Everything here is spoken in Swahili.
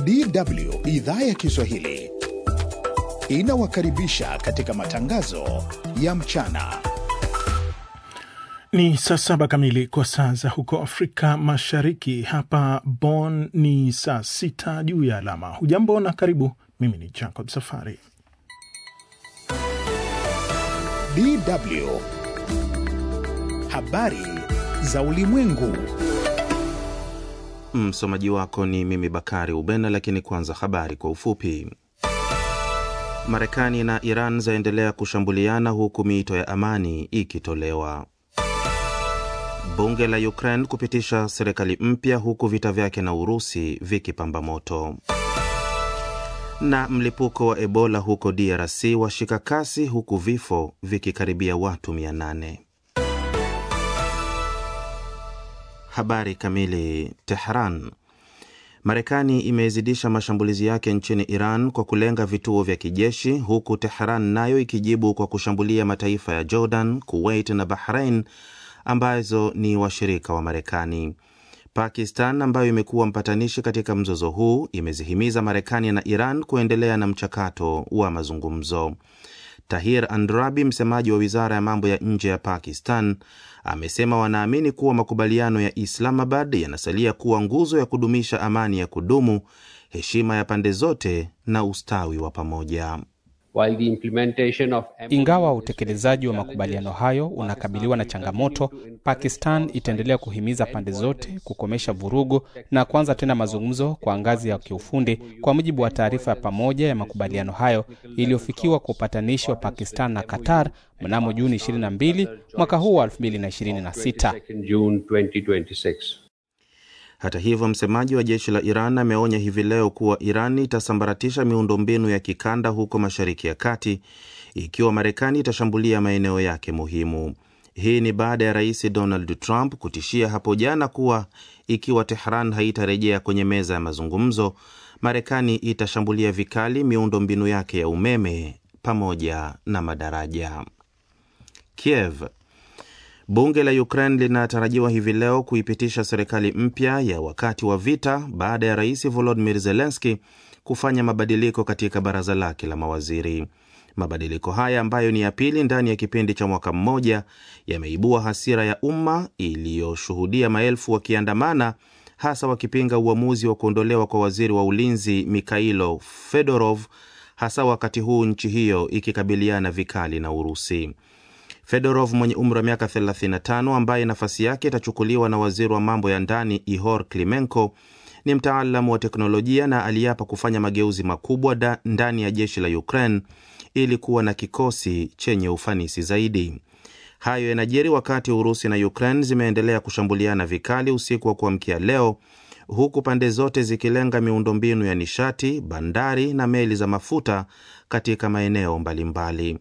DW idhaa ya Kiswahili inawakaribisha katika matangazo ya mchana. Ni saa saba kamili kwa saa za huko Afrika Mashariki. Hapa Bonn ni saa sita juu ya alama. Hujambo na karibu. Mimi ni Jacob Safari. DW habari za ulimwengu. Msomaji wako ni mimi Bakari Ubena, lakini kwanza habari kwa ufupi. Marekani na Iran zaendelea kushambuliana huku miito ya amani ikitolewa. Bunge la Ukraine kupitisha serikali mpya huku vita vyake na Urusi vikipamba moto. Na mlipuko wa Ebola huko DRC washika kasi huku vifo vikikaribia watu 800. Habari kamili. Tehran. Marekani imezidisha mashambulizi yake nchini Iran kwa kulenga vituo vya kijeshi huku Tehran nayo ikijibu kwa kushambulia mataifa ya Jordan, Kuwait na Bahrain ambazo ni washirika wa Marekani. Pakistan ambayo imekuwa mpatanishi katika mzozo huu imezihimiza Marekani na Iran kuendelea na mchakato wa mazungumzo. Tahir Andrabi, msemaji wa wizara ya mambo ya nje ya Pakistan, amesema wanaamini kuwa makubaliano ya Islamabad yanasalia kuwa nguzo ya kudumisha amani ya kudumu, heshima ya pande zote na ustawi wa pamoja. Ingawa utekelezaji wa makubaliano hayo unakabiliwa na changamoto, Pakistan itaendelea kuhimiza pande zote kukomesha vurugu na kuanza tena mazungumzo kwa ngazi ya kiufundi, kwa mujibu wa taarifa ya pamoja ya makubaliano hayo iliyofikiwa kwa upatanishi wa Pakistan na Qatar mnamo Juni 22 mwaka huu wa 2026. Hata hivyo, msemaji wa jeshi la Iran ameonya hivi leo kuwa Iran itasambaratisha miundombinu ya kikanda huko Mashariki ya Kati ikiwa Marekani itashambulia maeneo yake muhimu. Hii ni baada ya Rais Donald Trump kutishia hapo jana kuwa ikiwa Tehran haitarejea kwenye meza ya mazungumzo, Marekani itashambulia vikali miundombinu yake ya umeme pamoja na madaraja. Kiev Bunge la Ukraine linatarajiwa hivi leo kuipitisha serikali mpya ya wakati wa vita baada ya rais Volodymyr Zelensky kufanya mabadiliko katika baraza lake la mawaziri. Mabadiliko haya ambayo ni ya pili ndani ya kipindi cha mwaka mmoja yameibua hasira ya umma iliyoshuhudia maelfu wakiandamana, hasa wakipinga uamuzi wa kuondolewa kwa waziri wa ulinzi Mikhailo Fedorov, hasa wakati huu nchi hiyo ikikabiliana vikali na Urusi. Fedorov mwenye umri wa miaka 35 ambaye nafasi yake itachukuliwa na waziri wa mambo ya ndani Ihor Klimenko ni mtaalamu wa teknolojia na aliapa kufanya mageuzi makubwa ndani ya jeshi la Ukraine ili kuwa na kikosi chenye ufanisi zaidi. Hayo yanajiri wakati Urusi na Ukraine zimeendelea kushambuliana vikali usiku wa kuamkia leo, huku pande zote zikilenga miundombinu ya nishati, bandari na meli za mafuta katika maeneo mbalimbali.